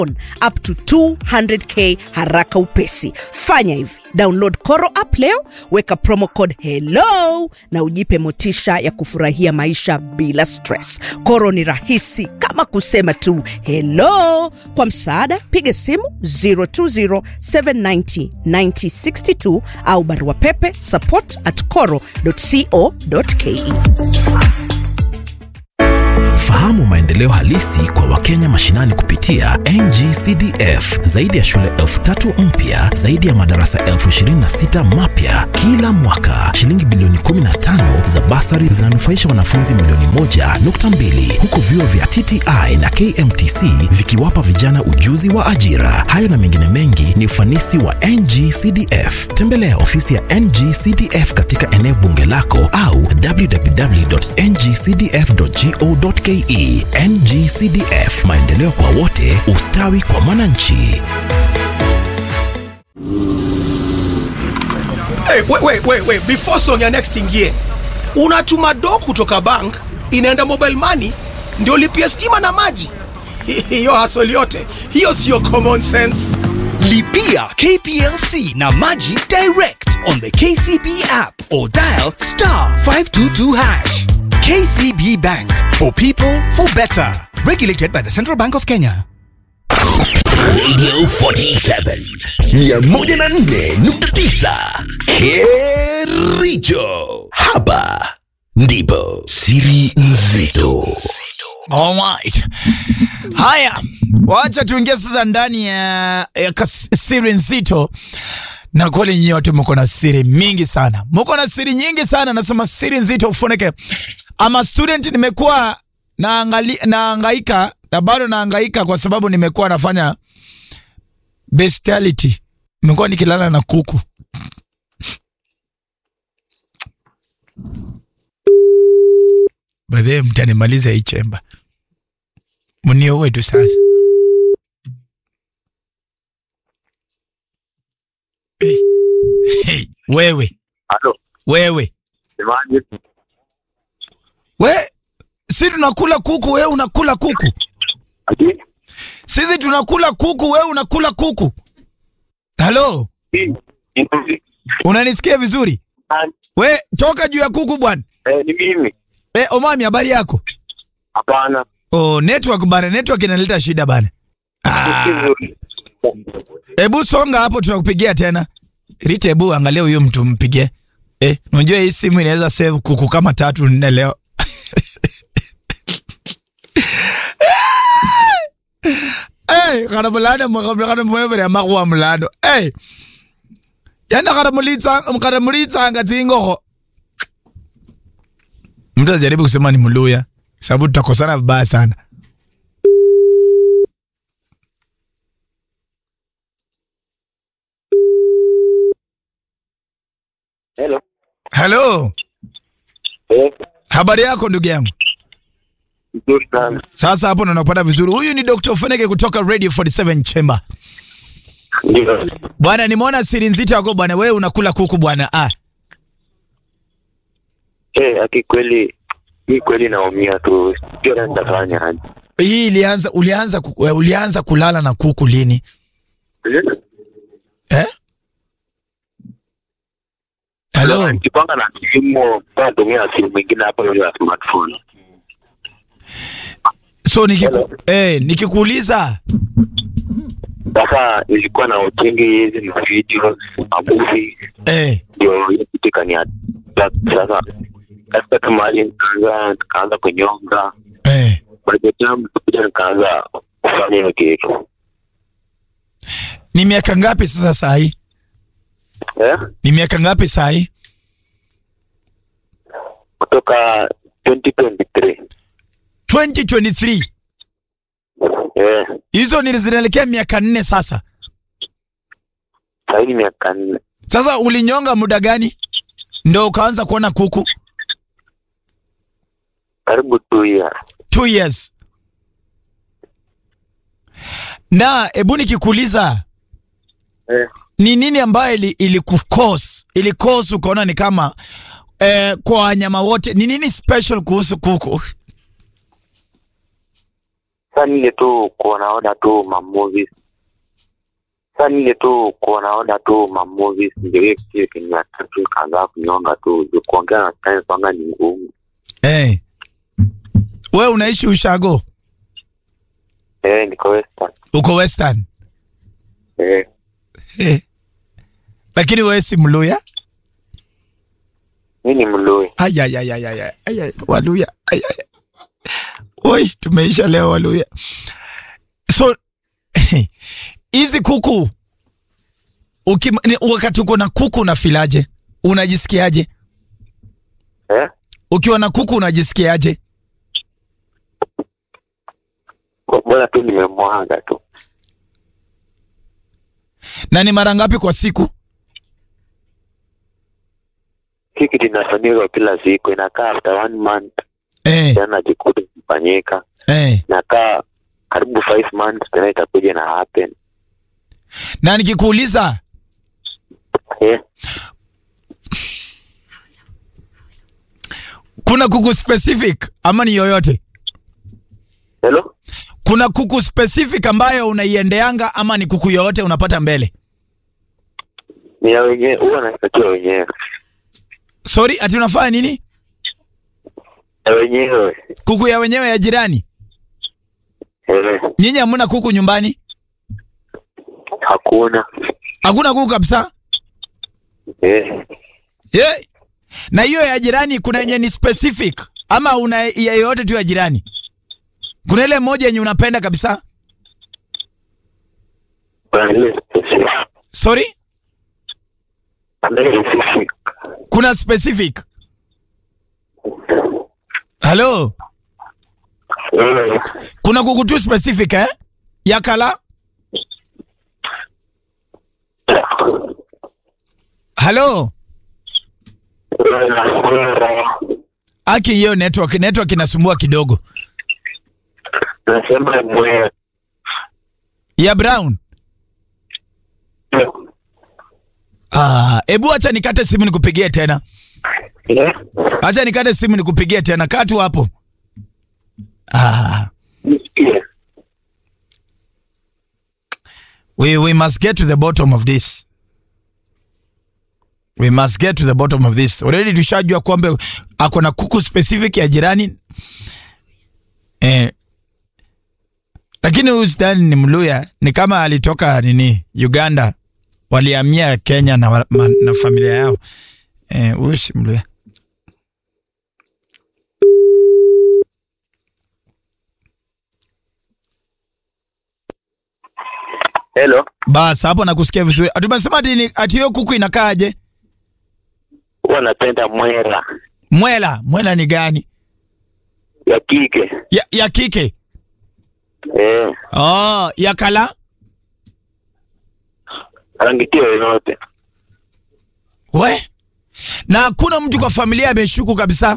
on up to 200k haraka upesi fanya hivi download koro app leo weka promo code hello na ujipe motisha ya kufurahia maisha bila stress koro ni rahisi kama kusema tu hello kwa msaada piga simu 020790962 au barua pepe support at coro co.ke Fahamu maendeleo halisi kwa Wakenya mashinani kupitia NGCDF. Zaidi ya shule elfu tatu mpya, zaidi ya madarasa elfu ishirini na sita mapya kila mwaka. Shilingi bilioni 15 za basari zinanufaisha wanafunzi milioni moja nukta mbili huku vyuo vya TTI na KMTC vikiwapa vijana ujuzi wa ajira. Hayo na mengine mengi ni ufanisi wa NGCDF. Tembelea ofisi ya NGCDF katika eneo bunge lako au www.ngcdf.go.ke. NGCDF, maendeleo kwa wote, ustawi kwa mwananchi. Hey, wait, wait, wait, wait. Before song ya next ingie, unatuma do kutoka bank inaenda mobile money ndio lipia stima na maji. Hiyo hasoli yote hiyo sio common sense. Lipia KPLC na Maji direct on the KCB app or dial star 522 hash. KCB Bank for people for better. Regulated by the Central Bank of Kenya. Radio 47 104.9 Kericho. Hapa ndipo siri nzito. Alright. Haya, wacha tuingie sasa ndani ya, ya kas- siri nzito na kweli nyinyi watu mko na siri mingi sana, mko na siri nyingi sana. Nasema siri nzito ufunike. Ama student, nimekuwa naangali naangaika na bado naangaika kwa sababu nimekuwa nafanya bestiality, nimekuwa nikilala na kuku. Baadaye mtanimaliza hii chemba, mniowe tu sasa. Hey. Hey. Wewe Halo, wewe semaje? we, si tunakula kuku, wewe unakula kuku. Ati Sisi tunakula kuku, wewe unakula kuku. Halo, hii ni unanisikia vizuri? We toka juu ya kuku bwana. eh, ni mimi. E, Omami, habari yako? Hapana. Oh, network bana, network inaleta shida bana. Ah, hebu songa hapo, tunakupigia tena. Rita, hebu angalia huyo mtu mpigie. Eh, unajua hii simu inaweza save kuku kama tatu nne leo. Hey, kana mulanda mwakambe kana mwevere amakuwa mulando. Hey. Yana kana mulitsa kana mulitsa ngatsingoho. Mtu ajaribu kusema ni Mluya sababu tutakosana vibaya sana. Hello. Hello, Eh, habari yako ndugu yangu? nzuri sana. Sasa hapo ndo nakupata vizuri. Huyu ni Dr. Feneke kutoka Radio 47 Chamber. Ndio. Bwana, nimeona siri nzito yako bwana, wewe unakula kuku bwana. Ah, Eh, aki kweli hii kweli naumia tu. Sio na nitafanya aje. hii ilianza ulianza ku- eh, ulianza kulala na kuku lini? Eh? Hello. Nikipanga na simu, natumia simu mwingine hapo ile ya smartphone. So nikiku, eh, nikikuuliza Sasa nilikuwa na utingi hizi ma videos, ma movie, eh, ndio hiyo kitu ikani attack. Sasa katika tu mahali nikaanza nikaanza kunyonga. eh, By the time kuja nikaanza kufanya hiyo kitu. ni miaka ngapi sasa saa hii? Eh? Ni miaka ngapi saa hii? Kutoka 2023. 2023. Eh, Hizo ni zinaelekea miaka nne sasa. sasa hivi miaka nne. Sasa ulinyonga muda gani ndo ukaanza kuona kuku? Karibu two years. Two years. Na hebu nikikuuliza Eh. ni nini ambayo ili, ili kukos ili cause ukaona ni kama eh, kwa wanyama wote ni nini special kuhusu kuku? Sasa nile tu kuonaona tu ma movies. Sasa nile tu kuonaona tu ma movies ndio hiyo kitu kinywa tatu kaanza kunyonga tu. Juu kuongea na science kwanga ni ngumu. Eh. We unaishi Ushago? Eh, niko Western. Uko Western? Eh, Eh. Lakini wewe si Mluya? mimi ni Mluya. Ay, ay, ay, ay, ay, ay, ay, ay. Waluya. Ay, ay. Oi, tumeisha leo Waluya. So hizi kuku ukim, ni, wakati uko na kuku unafilaje? Unajisikiaje? Eh? Ukiwa na kuku unajisikiaje? Kwa bora tu nimemwaga tu. Na ni mara ngapi kwa siku? Hii kitu inafanyika kila siku, inakaa after one month Eh, tena jikuta kufanyika, eh. inakaa karibu five months tena itakuja na happen. Na nikikuuliza Eh, kuna kuku specific ama ni yoyote? hello? Kuna kuku specific ambayo unaiendeanga ama ni kuku yoyote unapata mbele? Ni ya wenyewe, huwa nashtakiwa wenyewe. Sorry, ati unafanya nini? Ya wenyewe. Kuku ya wenyewe ya jirani? Eh, Nyinyi hamuna kuku nyumbani? hakuna. Hakuna kuku kabisa? Eh, Yeah. Na hiyo ya jirani kuna yenye ni specific ama una ya yoyote tu ya jirani? Kuna ile moja yenye unapenda kabisa? kuna ile specific. Sorry? Kuna ile specific. Kuna specific. Hello? Eh, Kuna kuku tu specific eh? Ya kala? Hello? Aki hiyo network network inasumbua kidogo. Nasema mwe. Ya Brown. Ah, ebu acha nikate simu nikupigie tena. Eh, Acha nikate simu nikupigie tena. Kaa tu hapo. Ah, nisikie. we we must get to the bottom of this. We must get to the bottom of this. Already tushajua kwamba ako na kuku specific ya jirani. Eh. Lakini huyu sidhani ni Mluya, ni kama alitoka nini Uganda, walihamia Kenya na, wa- ma, na familia yao. Eh, huyu si Mluya. Hello? Bas, hapo nakusikia vizuri. Tumesema ati ni- ati hiyo kuku inakaaje? Huwa napenda mwera Mwela, mwela ni gani? ya kike. Ya, ya kike. Eh, Oh, ya kala. rangi tio yoyote. We. Na hakuna mtu kwa familia ameshuku kabisa.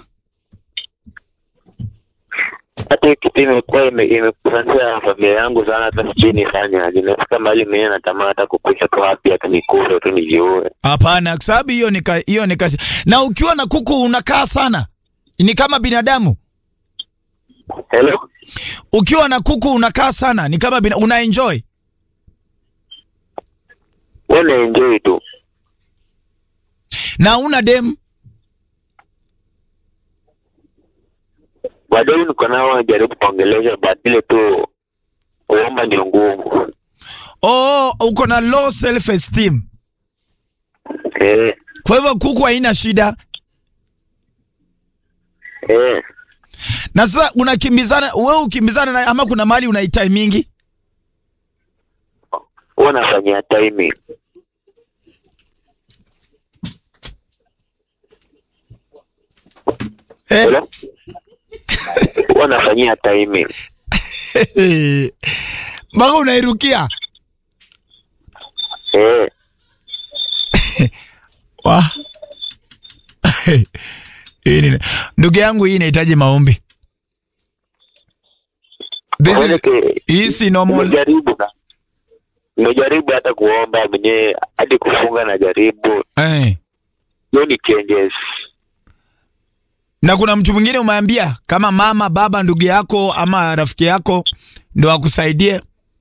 Hata hii kitu imekuwa ime- imekusanzia familia yangu sana, hata sijui nifanyaje. Nimefika mahali mwenyewe natamani hata kukucha tu hapi hata nikule tu nijiue. Hapana, kwa sababu hiyo nika hiyo nika na ukiwa na kuku unakaa sana. Ni kama binadamu. Hello? Ukiwa na kuku unakaa sana, ni kama bina, una enjoy. Wewe na enjoy tu. Na una dem. Baadaye niko nao jaribu kuongelesha, but ile tu kuomba ndio ngumu. Oh, uko na low self esteem. Eh, Kwa hivyo kuku haina shida. eh. Na sasa unakimbizana, wewe ukimbizana na ama kuna mali unaitai mingi? Huwa nafanyia timing. Eh? Hello? Huwa nafanyia timing. Mpaka unairukia. Eh, Wa. Hii ni ndugu yangu, hii inahitaji maombi. This is, Maanake, hii si normal. nimejaribu na nimejaribu hata kuomba mwenyewe hadi kufunga na jaribu Eh. hiyo ni changes Na kuna mtu mwingine umeambia kama mama, baba, ndugu yako ama rafiki yako ndo akusaidie